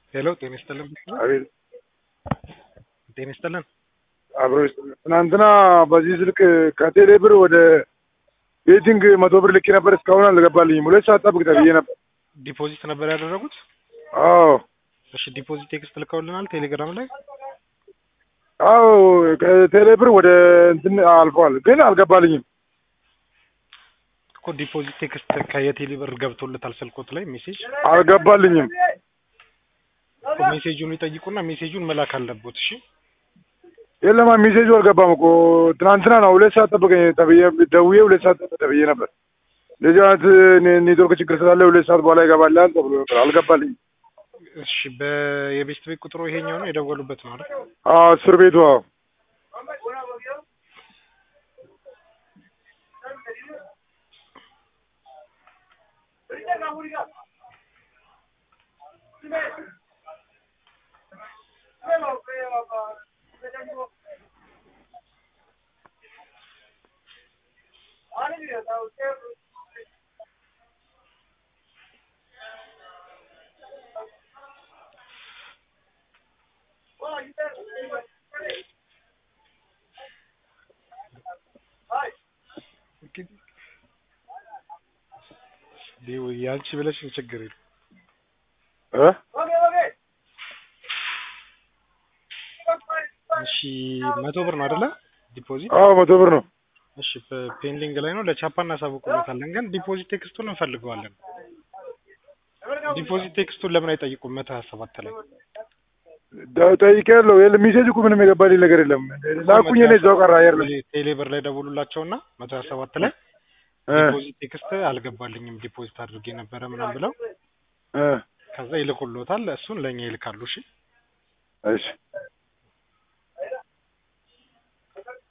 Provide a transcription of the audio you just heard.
ሄሎ ጤና ይስጥልን። አቤት ጤና ይስጥልን። አብሮ ይስጥልን። ትናንትና በዚህ ስልክ ከቴሌ ብር ወደ ቤቲንግ መቶ ብር ልኬ ነበር። እስካሁን አልገባልኝም። ሁለት ሰዓት ጠብቅ ተብዬ ነበር። ዲፖዚት ነበር ያደረጉት? አዎ እሺ ዲፖዚት ቴክስት ልከውልናል ቴሌግራም ላይ። አዎ ከቴሌ ብር ወደ እንትን አልፈዋል፣ ግን አልገባልኝም። እኮ ዲፖዚት ቴክስት ከየቴሌ ብር ገብቶለታል ስልኮት ላይ ሜሴጅ አልገባልኝም። እኮ ሜሴጁን ይጠይቁና ሜሴጁን መላክ አለቦት። እሺ የለማ ሜሴጁ አልገባም እኮ ትናንትና ነው ሁለት ሰዓት ጠብቀኝ ተብዬ ደውዬ ሁለት ሰዓት ጠብቅ ተብዬ ነበር። እንደዚህ አይነት ኔ- ኔትወርክ ችግር ስላለ ሁለት ሰዓት በኋላ ይገባልሃል ተብሎ ነበር። አልገባልኝም። እሺ በየቤስት ቤት ቁጥሩ ይሄኛው ነው የደወሉበት ነው አይደል? አዎ እስር ቤቱ አዎ ዲው ያንቺ ብለሽ ችግር የለም። እ እሺ መቶ ብር ነው አይደለ? ዲፖዚት አዎ መቶ ብር ነው። እሺ ፔንዲንግ ላይ ነው። ለቻፓ እናሳውቅሎታለን፣ ግን ዲፖዚት ቴክስቱን እንፈልገዋለን። ዲፖዚት ቴክስቱን ለምን አይጠይቁም? መቶ ሀያ ሰባት ላይ ደ- ጠይቄያለሁ። የለም ሜሴጅ እኮ ምንም የገባልኝ ነገር የለም። ላኩኝ እኔ እዛው ቀረ አየር ላይ ቴሌ ብር ላይ ደውሉላቸውና መቶ ሀያ ሰባት ላይ እ ዲፖዚት ቴክስት አልገባልኝም ዲፖዚት አድርጌ ነበረ ምናምን ብለው እ ከዛ ይልኩሎታል። እሱን ለእኛ ይልካሉ። እሺ እሺ